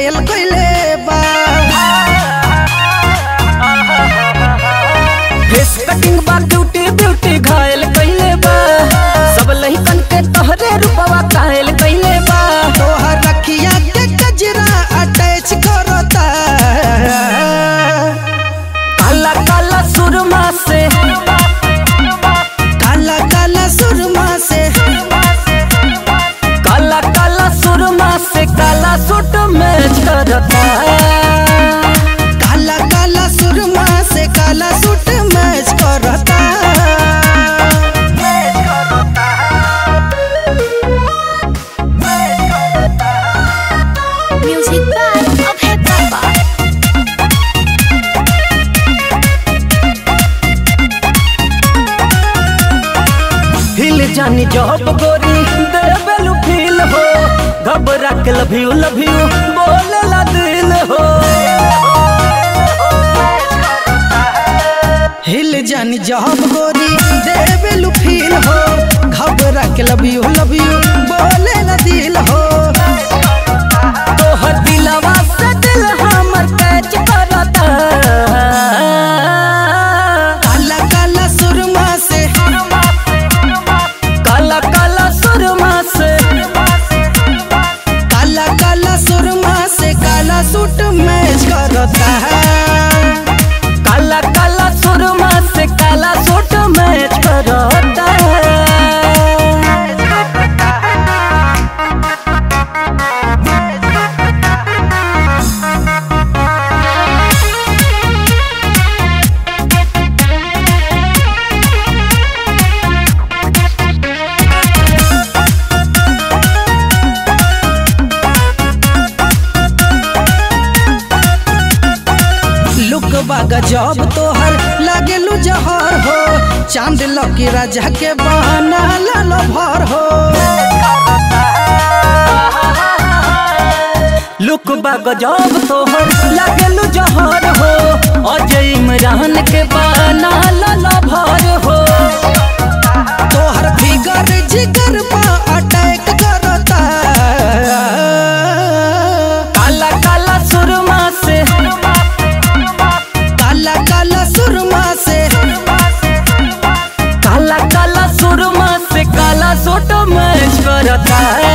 घायल कइले बा फेस कटिंग बा ब्यूटी ब्यूटी घायल कइले बा सब लहिकन के तोहरे रूपवा कायल कइले बा तोहर रखिया के गजरा अटैच करता काला काला सुरमा से काला काला सुरमा से काला काला सुरमा से काला सूट मैच करता काला काला सुरमा से काला सूट मैच करता Music by Abhay Baba. हिल जानी जॉब गोरी देबेलू फील हो घबरा के लव यू लव यू बोले ला दिल हो हिल जानी जॉब गोरी देवेलू फील हो घबरा के लव यू लव यू बोले ला दिल हो तोहर दिलवा से दिल हमर कैच करता काला काला सुरमा से काला काला सुरमा से काला काला सुरमा से काला सूट मैच करता काला काला सुरमा से काला सूट मैच करता लुक बागा जॉब तोहर लागेलू जहर हो चांद लकी राजा के बहाना लाल भर हो लुक बाग जॉब तोहर लागेलू जहर हो अजय इमरान के बाना लाला भर हो तोहर फिगर जिगर पा अटैक करता काला काला सुरमा से काला काला सुरमा से काला काला सुरमा से काला सूट मैच करता